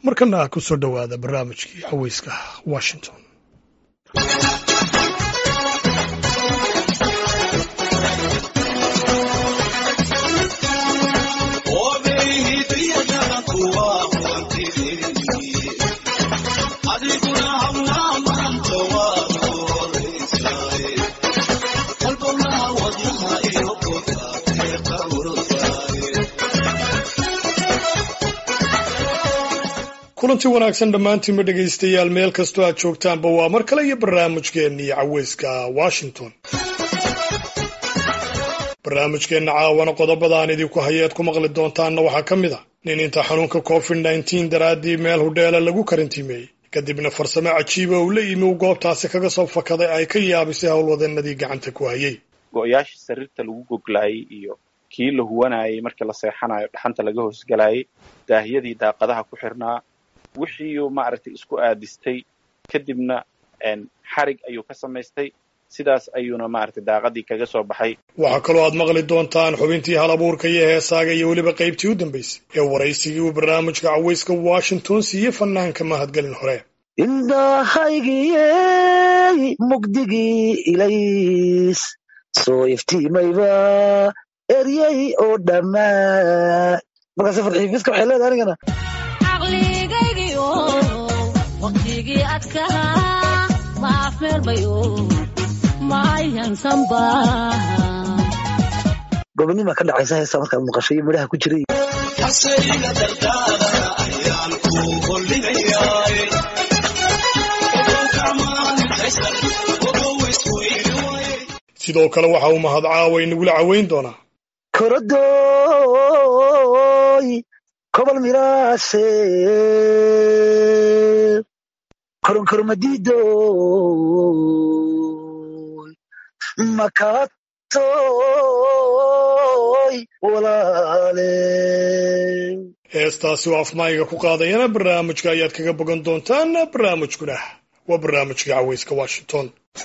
markana ku soo dhowaada barnaamijkii caweyska washington kulanti wanaagsan dhammaantiinba dhegaystayaal meel kastoo aad joogtaanba waa mar kale iyo barnaamijkeennii caweyska washington barnaamijkeenna caawana qodobada aan idinku hayeed ku maqli doontaanna waxaa ka mid a nin inta xanuunka covid nneteen daraaddii meel hudheela lagu karantiimeeyey kadibna farsamo cajiiba uu la yimi uu goobtaasi kaga soo fakaday ay ka yaabisay howlwadeenadii gacanta ku hayay go-yaashii sariirta lagu goglaayay iyo kii la huwanayay markii la seexanayo dhaxanta laga hoosgalayay daahiyadii daaqadaha ku xirnaa wixiiuu maaragtay isku aadistay kadibna xarig ayuu ka samaystay sidaas ayuuna maaragtay daaqadii kaga soo baxay waxaa kaloo aad maqli doontaan xubintii hal abuurka iyo heesaaga iyo weliba qaybtii u dambaysay ee waraysigii uu barnaamijka caweyska washington siiyey fanaanka mahadgelin hore indhahaygiyey mugdigii ilays soo iftiimayba eryey oo dhammaa markaas farxiifiska waxay leedahay anigana caqligaygiyo waqtigii adkaa ma afmeelmayo mayansanba gobonima ka dhacaysa heestaa markaad maqasho iyo midhaha ku jiray sidoo kale waxa uu mahad caawa inagula caweyn doonaa korodooy kobol miraase koronkoromadiidoy makatoy walaale heestaasi oo afmaayiga ku qaadayana barnaamijka ayaad kaga bogan doontaan barnaamijkuna waa barnaamijkii caweyska washington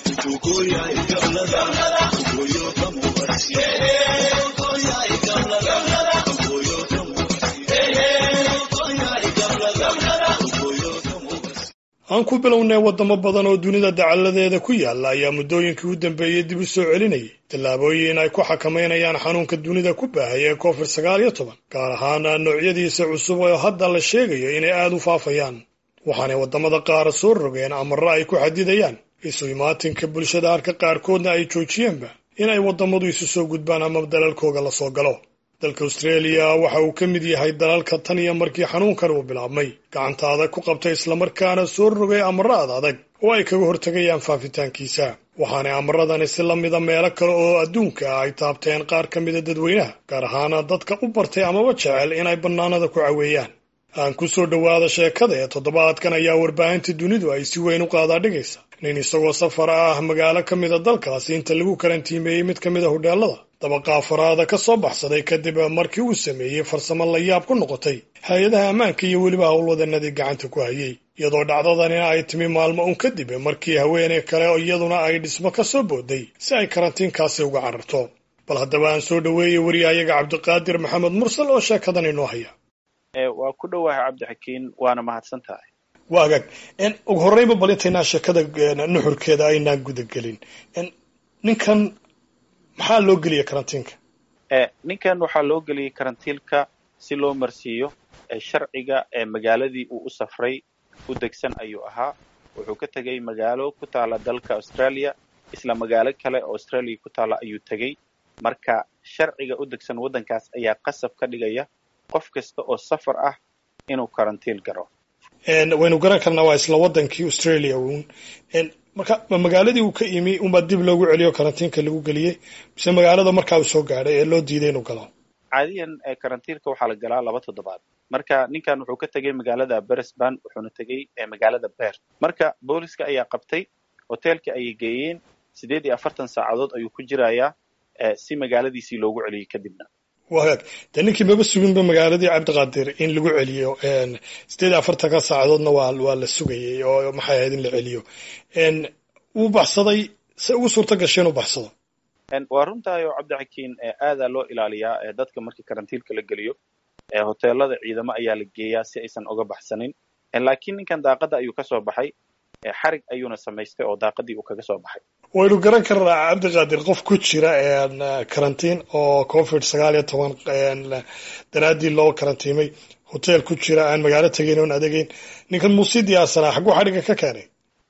aan ku bilownay waddamo badan oo dunida dacalladeeda ku yaalla ayaa muddooyinkii u dambeeyey dib u soo celinayay tallaabooyin ay ku xakamaynayaan xanuunka dunida ku baahaya ee covid sagaal iyo toban gaar ahaan noocyadiisa cusub oo hadda la sheegayo inay aad u faafayaan waxaanay waddamada qaar soo rogeen amarro ay ku xadidayaan isu imaatinka bulshada halka qaarkoodna ay joojiyeenba in ay waddamadu isu soo gudbaan ama dalalkooga la soo galo dalka australia waxa uu ka mid yahay dalalka tan iyo markii xanuunkan uu bilaabmay gacanta adag ku qabtay islamarkaana soo rogay amarro ad adag oo ay kaga hortegayaan faafitaankiisa waxaanay amaradani si la mida meelo kale oo adduunka ah ay taabteen qaar ka mida dadweynaha gaar ahaana dadka u bartay amaba jecel inay bannaanada ku caweeyaan aan ku soo dhowaada sheekada ee toddobaadkan ayaa warbaahinta dunidu ay si weyn u qaadaadhigaysa nin isagoo safar ah magaalo ka mida dalkaasi inta lagu karantiimeeyey mid ka mida hudheelada dabaqa afaraada ka soo baxsaday kadib markii uu sameeyey farsamo la yaab ku noqotay hay-adaha ammaanka iyo weliba howlwadanadii gacanta ku hayay iyadoo dhacdadanina ay timi maalmo un kadib markii haweeney kale iyaduna ay dhismo ka soo booday si ay karantiinkaasi uga cararto bal haddaba aan soo dhoweeyey wariyahayaga cabdiqaadir maxamed mursal oo sheekadan inoo haya waa ku dhowahay cabdixakiin waana mahadsan tahay waa agaag ugu horreynba bal intaynaa sheekada nuxurkeeda aynaan gudagelin ninkan maxaa loo geliyay karantiinka ninkan waxaa loo geliyey karantiilka si loo marsiiyo sharciga magaaladii uu u safray u degsan ayuu ahaa wuxuu ka tegey magaalo ku taala dalka australia isla magaalo kale oo australia ku taala ayuu tegey marka sharciga u degsan waddankaas ayaa qasab ka dhigaya qof kasta oo safar ah inuu karantiil garo waynu garan karnaa waa isla waddankii australia uun marka ma magaaladii uu ka imi unbaa dib loogu celiyo karantiinka lagu geliyey mise magaalada markaa uu soo gaadhay ee loo diiday inuu galo caadiyan karantiilka waxaa la galaa laba toddobaad marka ninkan wuxuu ka tegey magaalada beresban wuxuuna tegey magaalada beer marka booliska ayaa qabtay hoteelkii ayay geeyeen siddeed iyo afartan saacadood ayuu ku jirayaa si magaaladiisii loogu celiyey kadibna wagaag dee ninkii maba suginba magaaladii cabdiqaadir in lagu celiyo siddeed iyo afartanka saacadoodna waa waa la sugayay oo maxay ahayd in la celiyo wuu baxsaday se ugu suurta gashay inuu baxsado waa runtahay oo cabdixakiin aadaa loo ilaaliyaa dadka markii karantiilka la geliyo hoteelada ciidamo ayaa la geeyaa si aysan uga baxsanin laakiin ninkan daaqada ayuu kasoo baxay xarig ayuuna samaystay oo daaqadii uu kaga soo baxay waynu garan karnaa cabdiqaadir qof ku jira karantiin oo covid sagaal iyo toban daraaddii loo karantiimay hotel ku jira aan magaalo tegeyn oon adegeyn ninkan muusii diyaarsanaa xagguu xadhigga ka keenay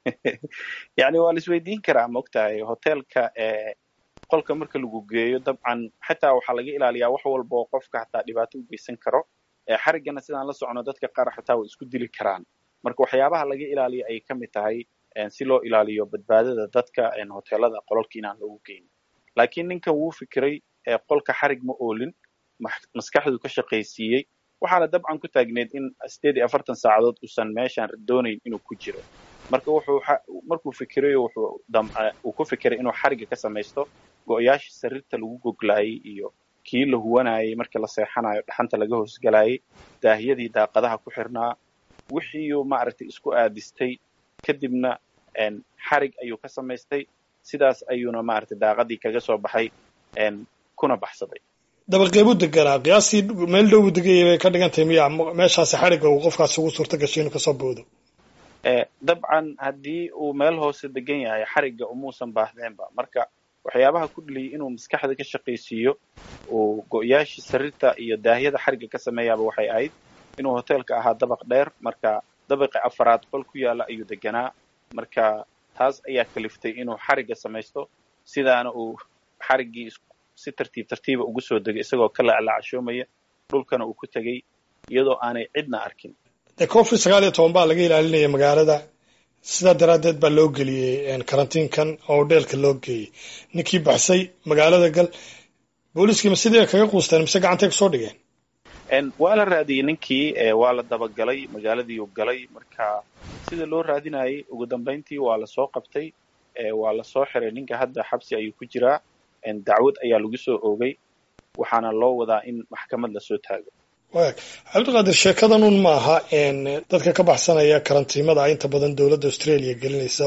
yani waa la isweydiin karaa maogtahay hotelka qolka marka lagu geeyo dabcan xataa waxaa laga ilaaliyaa wax walba oo qofka xataa dhibaato u geysan karo xariggana sidaan la socno dadka qaar xataa way isku dili karaan marka waxyaabaha laga ilaaliyo ayay ka mid tahay si loo ilaaliyo badbaadada dadka hotelada qolalka inaan loogu geynin laakiin ninkan wuu fikiray qolka xarig ma oolin maskaxdu ka shaqaysiiyey waxaana dabcan ku taagneed in sideed iyo afartan saacadood uusan meeshaan doonayn inuu ku jiro marka wuxuu markuu fikirayo wuxuu uu ku fikiray inuu xarigga ka samaysto go-yaashii sariirta lagu goglaayay iyo kii la huwanayay markii la seexanayo dhaxanta laga hoosgalayay daahiyadii daaqadaha ku xirnaa wixiiuu maaragtay isku aadistay kadibna xarig ayuu ka samaystay sidaas ayuuna maaragtay daaqadii kaga soo baxay kuna baxsaday dabaqeebuu deganaa qiyaastii meel dhow uu degayay bay ka dhigan tahay miya meeshaasi xarigga uu qofkaasi ugu suurta gashay inuu kasoo boodo dabcan haddii uu meel hoose degan yahay xarigga umuusan baahdeenba marka waxyaabaha ku dheliyay inuu maskaxda ka shaqaysiiyo uu go-yaashii sariirta iyo daahiyada xarigga ka sameeyaaba waxay ahayd inuu hoteelka ahaa dabaq dheer marka dabaqi afaraad qol ku yaala ayuu deganaa marka taas ayaa kaliftay inuu xarigga samaysto sidaana uu xariggii si tartiib tartiiba ugu soo degay isagoo ka laclacshoomaya dhulkana uu ku tegey iyadoo aanay cidna arkin dee covid sagaal iyo toban baa laga ilaalinaya magaalada sidaa daraaddeed baa loo geliyey karantiinkan oo hodheelka loo geeyey ninkii baxsay magaalada gal booliiskiima sidii kaga quusteen mise gacantay kusoo dhigeen waa la raadiyey ninkii waa la dabagalay magaaladiiu galay marka sida loo raadinayay ugu dambayntii waa lasoo qabtay waa lasoo xiray ninka hadda xabsi ayuu ku jiraa dacwad ayaa lagu soo oogay waxaana loo wadaa in maxkamad lasoo taago waag cabdiqaadir sheekadan un ma aha dadka ka baxsanaya karantiimada inta badan dowladda australia gelinaysa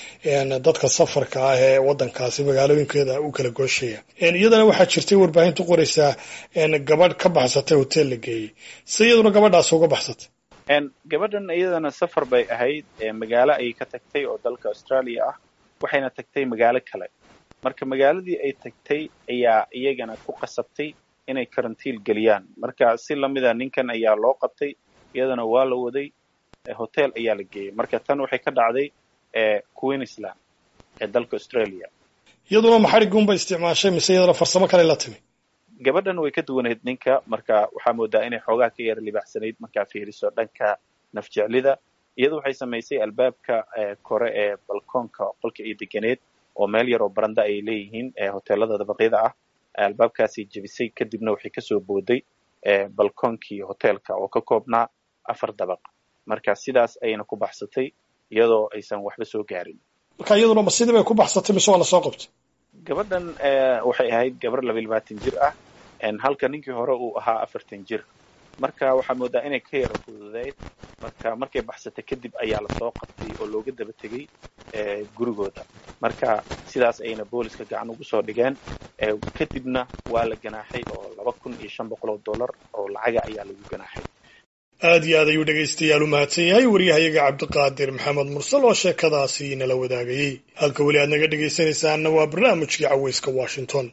dadka safarka ah ee wadankaasi magaalooyinkeeda u kala gooshaya iyadana waxaa jirtay warbaahintu qoraysaa gabadh ka baxsatay hotel la geeyey si iyaduna gabadhaas uga baxsatay gabadhan iyadana safar bay ahayd magaalo ayay ka tagtay oo dalka australia ah waxayna tagtay magaalo kale marka magaaladii ay tagtay ayaa iyagana ku qasabtay inay karantiil geliyaan marka si lamida ninkan ayaa loo qabtay iyadana waa la waday hotel ayaa la geeyey marka tan waxay ka dhacday queensland ee dalka australia iyaduna ma xariggunba isticmaashay mise iyadana farsamo kale la timi gabadhan way ka duwanayd ninka marka waxaa moodaa inay xoogaa ka yara libaaxsanayd markaa fiiriso dhanka nafjeclida iyadu waxay samaysay albaabka kore ee balkoonka qolka ay deganeed oo meel yar oo baranda ay leeyihiin hoteelada dabaqyada ah albaabkaasay jebisay kadibna waxay kasoo booday balkoonkii hoteelka oo ka koobnaa afar dabaq marka sidaas ayayna ku baxsatay iyadoo aysan waxba soo gaarin marka iyaduna ma sidii bay ku baxsatay mise waa lasoo qabtay gabadhan waxay ahayd gabar laba iyo labaatan jir ah halka ninkii hore uu ahaa afartan jir marka waxaa moodaa inay ka yara fududeyd marka markay baxsatay kadib ayaa lasoo qabtay oo looga daba tegey gurigooda marka sidaas ayayna booliska gacan ugu soo dhigeen kadibna waa la ganaaxay oo laba kun iyo shan boqol oo dollar oo lacaga ayaa lagu ganaaxay aad iyo aad ayuu dhegaystayaal u mahadsan yahay waryahayaga cabdiqaadir maxamed mursal oo sheekadaasi nala wadaagayey halka weli aad naga dhegaysanaysaanna waa barnaamijkii caweyska washington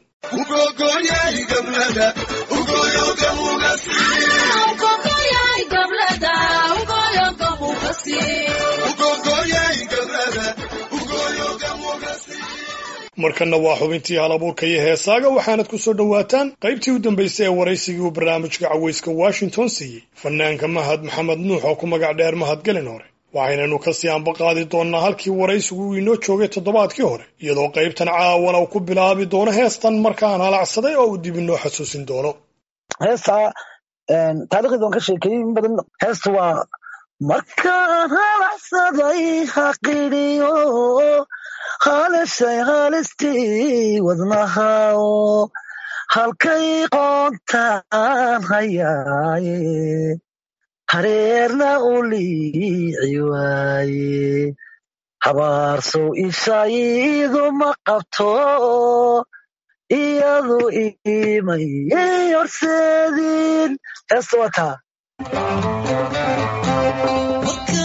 markanna waa xubintii hal abuurka iyo heesaaga waxaanad ku soo dhowaataan qaybtii u dambaysay ee waraysigii uu barnaamijka caweyska washington siiyey fanaanka mahad maxamed nuux oo ku magac dheer mahadgelin hore waxaynanu kasii ambaqaadi doonnaa halkii waraysigu uu inoo joogay toddobaadkii hore iyadoo qaybtan caawana uu ku bilaabi doono heestan markaan halacsaday oo uu dib inoo xasuusin doono heestaa taarikhdeeda waan ka sheekeeyey in badan heesta waa markaan halacsaday haqidhiyo halishay halistii wadnahaoo halkay qoontaan hayaaye hareerna u liici waaye habaarsow ishaydu ma qabto iyadu imayay horseedin heesta waa taa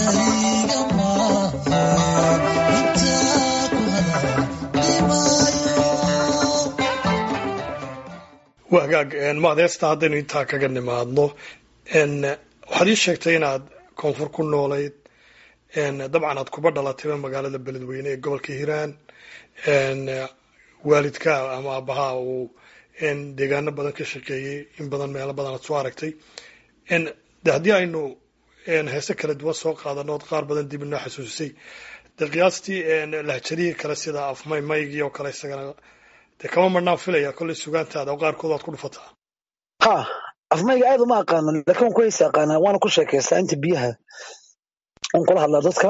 kaliga maahe intaa ku hadadimaayo waa hagaag maadeesta haddaynu intaa kaga nimaadno n waxaad ii sheegtay inaad koonfur ku noolayd n dabcan aad kuba dhalatayba magaalada beledweyne ee gobolka hiiraan n waalidka ama aabbaha uu n deegaano badan ka shaqeeyey in badan meelo badan aad soo aragtay n de haddii aynu n heese kala duwan soo qaadano ood qaar badan dib inoo xasuusisay de qiyaastii n lahjadihii kale sida afmay maygii oo kale isagana dee kama marnaan filaya kollay sugaantaada oo qaarkood waad ku dhufataa ha afmayga aad uma aqaano laakiin waan ku heesa aqaanaa waana ku sheekaystaa inta biyaha waan kula hadlaa dadka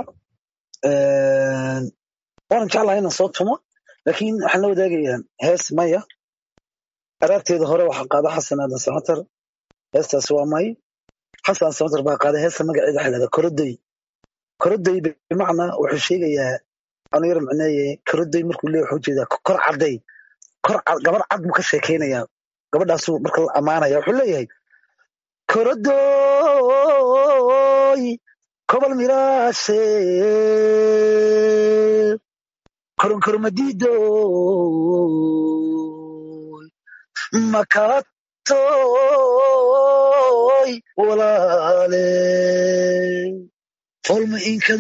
waanan jeclahay inaan soo tumo laakiin waxaan la wadaagayaa hees maya araarteeda hore waxaa qaada xasan aadan samatar heestaas waa may xasan samatar baa qaada heesta magaceeda waxaa lahahdaa koroday koroday bimacnaa wuxuu sheegayaa anu yar macneeye koroday markuu leeyahay wuxuu jeedaa kor cadday kor cad gabar cad buu ka sheekaynayaa gabadhaasuu marka la ammaanaya wuxuu leeyahay korodoy kobol miraashe koronkoromadidoy makatoy walaale folma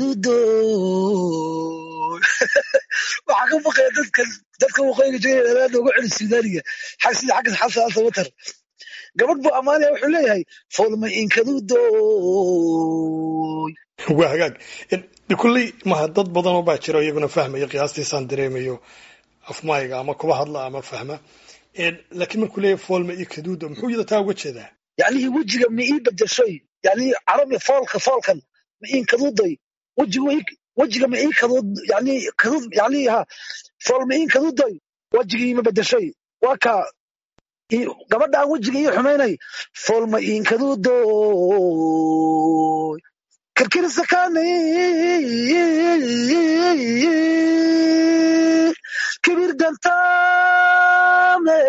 inkadudoy waxaa ka baqaya dadka dadka waqooyiga jooga aad ugu celi suudaaniga xag sida xagga xasan samatar gabadh buu ammaanaya wuxuu leeyahay folma inkadudoy waa hagaag de kulley maha dad badan oo baa jira oo iyaguna fahmaya qiyaastiisaan dareemayo afmayga ama kuba hadla ama fahma laakiin markuu leeyahay foolma iyo kaduuda muxuu yada taa uga jeedaa yacnihii wejiga ma ii bedeshoy yani carabi foolka foolkan ma iin kaduuday wejiga ii- wejiga ma ii kaduud yani kaduud yani ha fool ma iin kaduuday wejigii ima bedeshoy waa kaa ii- gabadha aan wejiga ii xumaynay fool ma iin kaduudoy kirkirisakani kibir dantame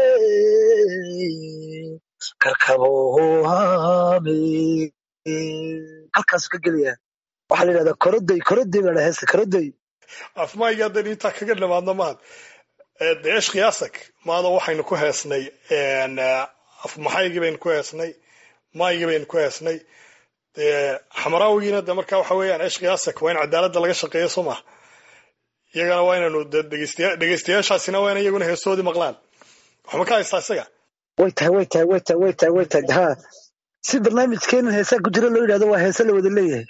karkabohame halkaasuu ka gelaya waxaa la yidhahdaa koroday koroday baa la heesta koroday afmayga haddaynu intaa kaga nimaadno mahad de eesh qiyaasak maada waxaynu ku heesnay afmaxaygii baynu ku heesnay maygii baynu ku heesnay dee xamaraawigiina de marka waxa weeyaan eesh qiyaasak waa in cadaaladda laga shaqeeyo soo maha iyagana waa inaynu de dhegeystayaa dhegeystayaashaasina waa in iyaguna heesoodii maqlaan waxma ka haystaa isaga way tahay way tahay way tahay way tahay way tahay ha si barnaamijkeenan heesaa ku jira loo yidhahdo waa heese la wada leeyahay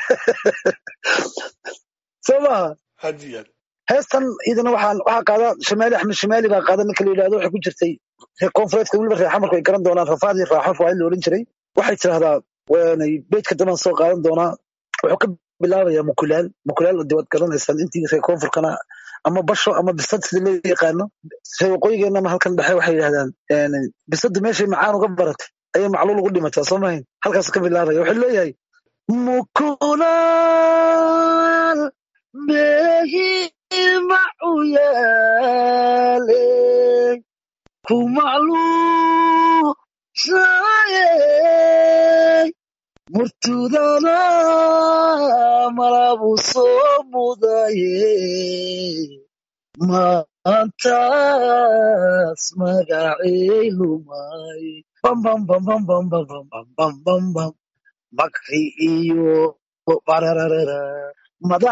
soo maaha aad iyo aad heestan iyadana waxaa waxaa qaada shamaali axmed shamaali baa qaada ninka la yidhahdo waxay ku jirtay reer koonfureedka weliba reer xamarku ay garan doonaan rafaadii raaxo fawaid la odhan jiray waxay tidhahdaa waanay beedka dambaan soo qaadan doonaa wuxuu ka bilaabayaa mukulaal mukulaal de waad garanaysaan intii reer koonfurkana ama basho ama bisad sida loo yaqaano reer waqooyigeennana halkan dhexe waxay yidhahdaan bisadu meeshay macaan uga baratay ayay macluul ugu dhimataa soo mahayn halkaasuu ka bilaabaya wuxuu leeyahay mukulaal meehi macu yaale ku macluushaye murtudana malabu soo mudaye maantaas magacey lumay bam bam bam bam bam bam bam bam bam bam bam makri iyo barararara madax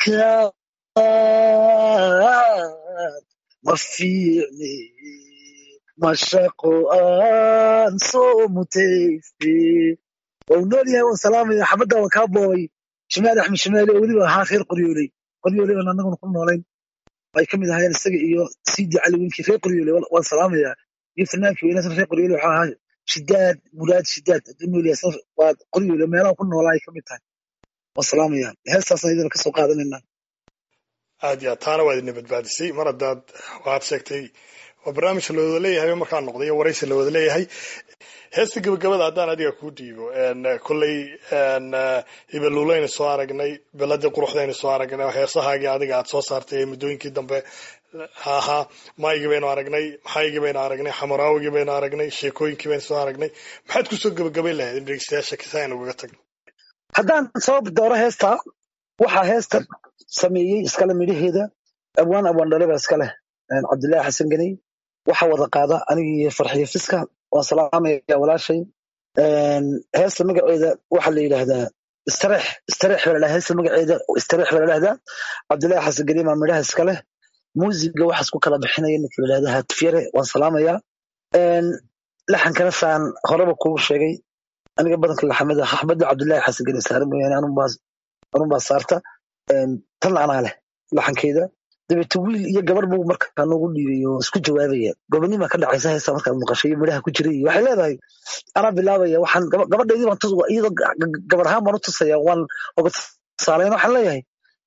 adkaad ma fiicni mashaqo aan soo mutayste waa uu nool yahay waan salaamaya xabadda waan kaa boobay shimaali axmed shimaali oo weliba ahaa reer qoryooley qoryooley baan annaguna ku noolayn ay ka mid ahaayeen isaga iyo sidi cali winkii reer qoryooley waan waan salaamayaa iyo fanaankii weynaasna reer qoryooley waxaa ahaa shidaad muraad shidaad hadduu nool yahay saf- waa qoryooley meelaha ku noolaa ay ka mid tahay waan salaamayaa heestaasna idina kasoo qaadanayna aad iyo aad taana waa idina badbaadisay mar haddaad waxaad sheegtay waa barnaamij la wada leeyahay markaa noqday iyo waraysi la wada leeyahay heesta gabagabada haddaan adiga kuu dhiibo kolley hibaluulaynu soo aragnay beladii quruxdaynu soo aragnay heesahaagii adiga aad soo saartay ee muddooyinkii dambe ahaa maygii baynu aragnay maxaygii baynu aragnay xamaraawigii baynu aragnay sheekooyinkii baynu soo aragnay maxaad kusoo gabagabay lahayd in dhegeystayaasha kisa aynu ugaga tagno haddaan soo dooro heesta waxaa heesta sameeyey iskale midhaheeda abwaan abwaan dhale baa iska leh cabdillaahi xasan ganey waxa wada qaada anigii farxiyo fiska waan salaamaya walaashay heesta magaceeda waxaa la yidhaahdaa istareex istareex baa ladhaha heesta magaceeda istareex baa ladhahdaa cabdillaahi xasan ganey baa midhaha iska leh muusiga waxaas ku kala bixinaya ninka la yidhahda hatifyare waan salaamayaa laxankana saan horeba kugu sheegay aniga badanka laxamada axmada cabdillaahi xasan ganey saare mooyaane anun baa saarta tan anaa leh laxankeeda dabeete wiil iyo gabar buu markaa noogu dhiibay oo isku jawaabaya gobonima ka dhacaysa heesta markaad maqashay iyo midhaha ku jiray waxay leedahay anaa bilaabaya waxaan gabadhaydii baan iyadoo gabar ahaan baan u tusaya waan oga tusaalayn waxaan leeyahay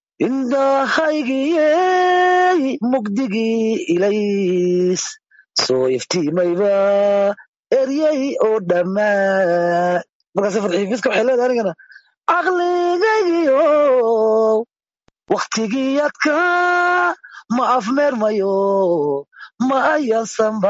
indhahaygiyey mugdigii ilays soo iftiimayba eryey oo dhammaa markaase farxiifiska waxay leedahay anigana caqligaygiyo waktigiyadka ma afmeermayo ma ayaansanba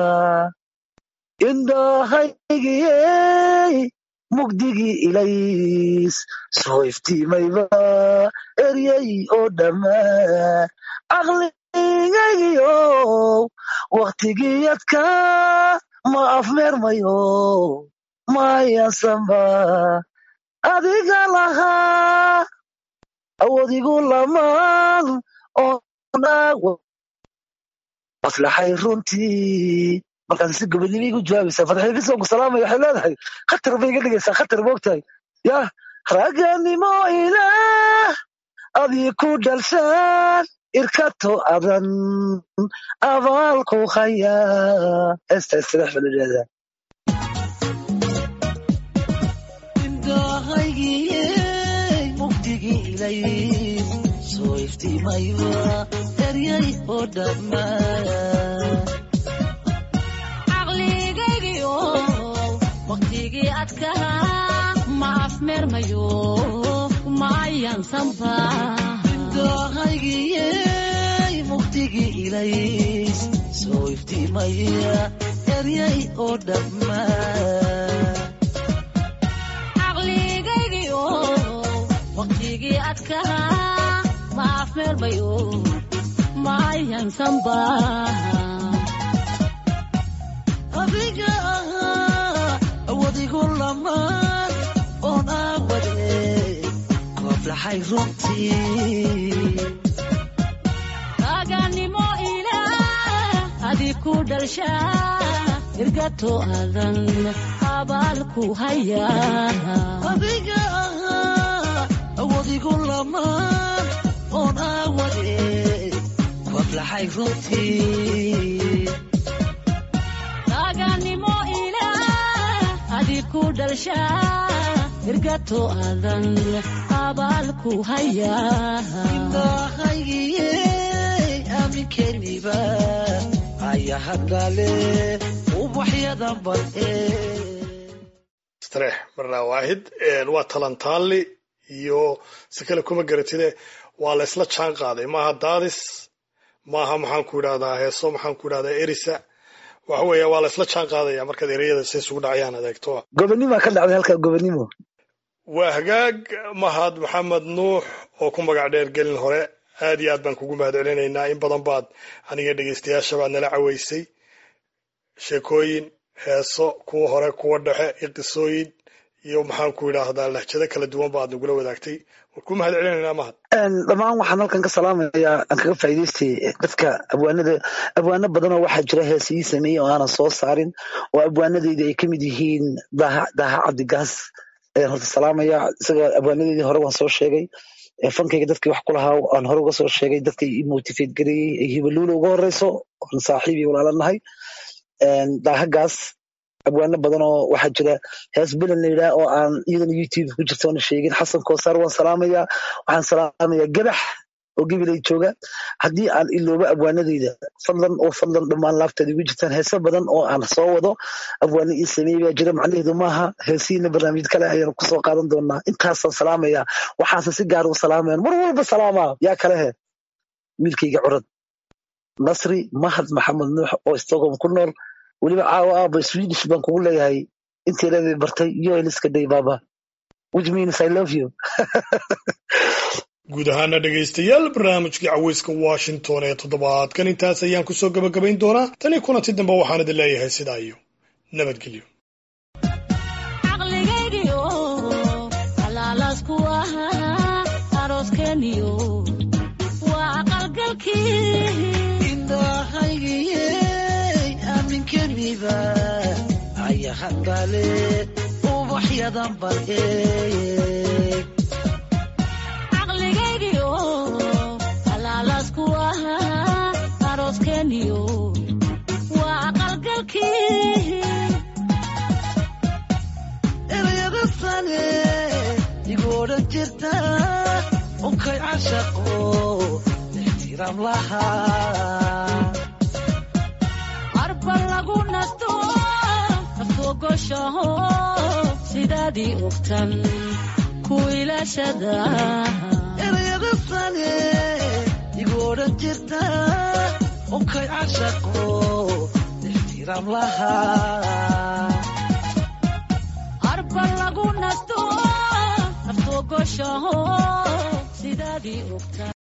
indhahaygiyey mugdigii ilays soo iftiimayba eryey oo dhammaa caqligaygiyo waktigiyadka ma afmeermayo ma ayaansanba adiga lahaa awoodigu lamaan oo maslaxay runtii markaas si gobonimo igu jawaabaysaa fadxiifis ku salaamaya waxay leedahay khatar bay iga dhigaysaa khatar moogtahay yah ragganimo ilaah adii ku dhalshaan irkato adan abaalku hayaa heesta istireex baa la yidhahdaa soo iftiimayba eryay oo dhammaa caqligaygiyo waqtigii adkaa ma afmeermayo ma ayaansanba indhahaygiyey mugdigii ilays soo iftiimaya eryay oo dhammaa caqligaygiyo waqtigii adkaa ma afmeermayo ma ayaansanba adiga ahaa awadigu lamaan oon aawade kooblaxay runtii raganimo ilaah adi ku dhalshaa irgato adan abaalku hayaa adiga ahaa awadigu lamaan oon aawade kooblaxay runtii raganimo ilaah adi ku dhalshaa irgato adan abaalku hayaa indhahaygiyey aaminkeniba ayahadale ubaxyadan bade istareex marnaa waahid waa talantaali iyo si kale kuma garatide waa la isla jaan qaaday maaha daadis maaha maxaan ku idhahdaa heeso maxaan ku idhahdaa erisa waxa weeye waa la isla jaan qaadaya markaad ereyada si isugu dhacayaan adeegto gobonima ka dhacday halkaa gobonimo waa hagaag mahad maxamed nuux oo ku magac dheer gelin hore aad iyo aad baan kugu mahad celinaynaa in badan baad aniga dhegeystayaasha baad nala caweysay sheekooyin heeso kuwa hore kuwa dhexe iyo qisooyin iyo maxaan ku idhaahdaa lahjado kala duwan baad nagula wadaagtay waan ku mahad celinaynaa mahad dhammaan waxaan halkan ka salaamayaa aan kaga faa'iidaystay dadka abwaanada abwaano badanoo waxaa jira heesii sameeyey oo aanan soo saarin oo abwaanadeyda ay kamid yihiin daaha daaha cabdigaas ayaan horta salaamaya isaga abwaanadeydii hore waan soo sheegay fankayga dadkii wax ku lahaa aan hore uga soo sheegay dadkay i motivate gareeyey ay hibaluula uga horeyso aan saaxiib iyo walaalanahay daahagaas abwaano badan oo waxaa jira hees belan la yidhaha oo aan iyadana youtube ku jirta oona sheegin xasan koosaar waan salaamaya waxaan salaamaya gabax oo gabilay jooga haddii aan iloobo abwaanadeyda fadlan oo fadlan dhammaan laabteeda igu jirtaan heese badan oo aan soo wado abwaano ii sameeyey baa jira macnaheedu maaha heesihiina barnaamij kale ayaan kusoo qaadan doonaa intaasaan salaamaya waxaase si gaar u salaamayan mar walba salaamaa yaa kalehe wiilkayga curad nasri mahad maxamed nuux oo stockholm ku nool weliba caawa aaba swedish baan kugu leeyahay intii leeday bartay yo eliska day baba which means I love you. guud ahaana dhegaystayaal barnaamijkii caweyska washington ee toddobaadkan intaas ayaan kusoo gabagabayn doonaa tanii kulanti dambe waxaan idin leeyahay sidaa iyo nabadgelyo caqligaygiyo halaalaasku ahaa arooskeeniyo waa aqalgalkii indhahaygiyey aaminkeniba ayahadbale ubaxyadan bal eeg caqligaygiyo halaalaasku ahaa arooskeeniyo waa aqalgalkii erayada sane igu odhan jirta unkay cashaqo ixtiraam lahaa arba lagu nasto aftogoshaho sidaadii ogtan ku ilaashada erayada sane igu odhan jirta unkay cashaqo ixtiraam lahaa arba lagu nasto aftogoshaho sidaadii ogtan